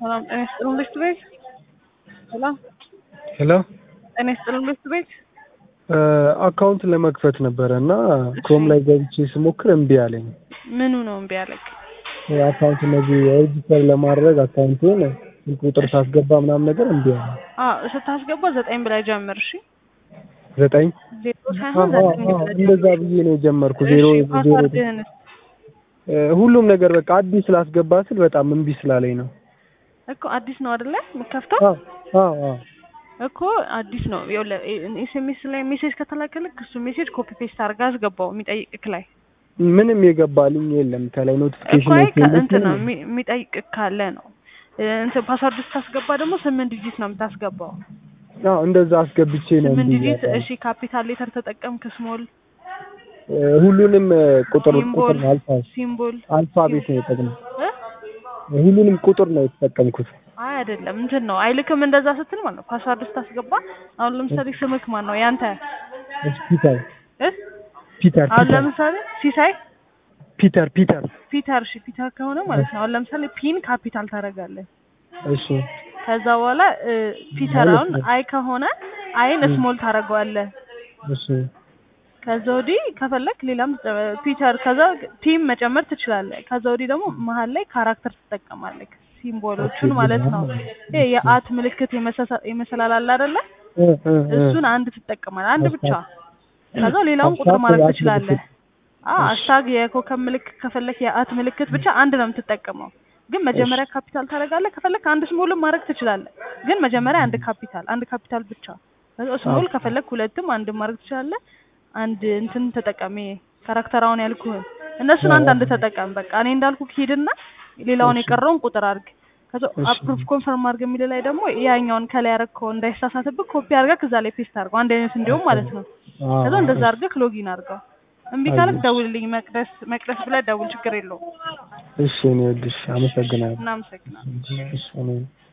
ሰላም ጤና ይስጥልን ልጅት ቤት ሰላም ሄሎ ጤና ይስጥልን ልጅት ቤት አካውንት ለመክፈት ነበረ እና ክሮም ላይ ገብቼ ስሞክር እምቢ አለኝ። ምኑ ነው እምቢ ያለክ? አካውንት እነዚህ ሬጅስተር ለማድረግ አካውንቴን ስልክ ቁጥር ሳስገባ ምናምን ነገር እምቢ አለኝ። አዎ ስታስገባ ዘጠኝ ብላይ ጀምር። እሺ ዘጠኝ ዜሮ ሳይሆን ዘጠኝ አዎ፣ ብለህ እንደዛ ብዬ ነው የጀመርኩ። ዜሮ እሺ ዜሮ ፓስዋርድህንስ? ሁሉም ነገር በቃ አዲስ ስላስገባ ስል በጣም እምቢ ስላለኝ ነው። እኮ አዲስ ነው አይደለ የምከፍተው? አዎ አዎ አዎ እኮ አዲስ ነው። ኤስኤምኤስ ላይ ሜሴጅ ከተላከልክ እሱ ሜሴጅ ኮፒ ፔስት አድርገህ አስገባው የሚጠይቅክ ላይ ምንም የገባልኝ የለም ከላይ እኮ ኖቲፊኬሽን አይ ከእንትን ነው የሚ- የሚጠይቅክ ካለ ነው እንትን ፓስዋርድ ስታስገባ ደግሞ ስምንት ዲጂት ነው የምታስገባው። አዎ እንደዛ አስገብቼ ነው ስምንት እምቢ ዲጂት ያለኝ። እሺ፣ ካፒታል ሌተር ተጠቀምክ፣ ስሞል እ፣ ሁሉንም እ፣ ቁጥር ሲምቦል ቁጥር ነው አልፋ ሲምቦል አልፋቤት ነው የጠቅመው እ? ሁሉንም ቁጥር ነው የተጠቀምኩት። አይ አይደለም እንትን ነው አይልክም። እንደዛ ስትል ማለት ነው ፓስዋርድ ስታስገባ አሁን ለምሳሌ ስምክ ማን ነው ያንተ እሺ፣ ፒተር እ? ፒተር አሁን ፒተር ለምሳሌ ሲሳይ ፒተር ፒተር ፒተር እሺ፣ ፒተር ከሆነ ማለት ነው አሁን ለምሳሌ ፒን ካፒታል ታደርጋለህ። እሺ ከዛ በኋላ እ፣ ፒተር ማለት አሁን ነው። አይ ከሆነ አይን ስሞል ታደርገዋለህ። እሺ ከዛ ወዲህ ከፈለክ ሌላም እ፣ ፒተር ከዛ ቲም መጨመር ትችላለህ። ከዛ ወዲህ ደግሞ መሀል ላይ ካራክተር ትጠቀማለህ ሲምቦሎቹን ኦኬ፣ ማለት ነው። አዎ። ይሄ የአት ምልክት የመሰሳ- የመሰላል አለ አይደለ? እ፣ እ፣ እ። እሱን አንድ ትጠቀማለህ፣ አንድ ብቻ። አስታክ- ከዛ ሌላውን ቁጥር አስታክ ማድረግ የአት ትችላለህ። ምልክት። አዎ አስታግ የኮከብ ምልክት ከፈለክ የአት ምልክት ብቻ አንድ ነው የምትጠቀመው። ግን መጀመሪያ ካፒታል ታደርጋለህ። ከፈለክ አንድ ስሞልም ማድረግ ትችላለህ። ግን መጀመሪያ አንድ ካፒታል አንድ ካፒታል ብቻ። ከዛ ስሞል ከፈለክ ሁለትም አንድም ማድረግ ትችላለህ። አንድ እንትን ተጠቀሚ ካራክተራውን ያልኩህን እነሱን አንድ አንድ ተጠቀም። በቃ እኔ እንዳልኩ ሂድና ሌላውን እሺ። የቀረውን ቁጥር አድርግ። ከዛ እሺ። አፕሩቭ ኮንፈርም አድርግ የሚል ላይ ደግሞ ያኛውን ከላይ ያደረግከው እንዳይሳሳትብህ ኮፒ አድርገህ እዛ ላይ ፔስት አድርገው አንድ አይነት እንዲሁም ማለት ነው። አዎ፣ ከዛ እንደዛ አድርገህ ሎጊን አድርገው። እምቢ ካለክ አየሁ። ደውልልኝ። መቅደስ መቅደስ ብለህ ደውል፣ ችግር የለውም። እሺ እኔ ወድሽ አመሰግናለሁ። እናመሰግናለን። እሺ እኔ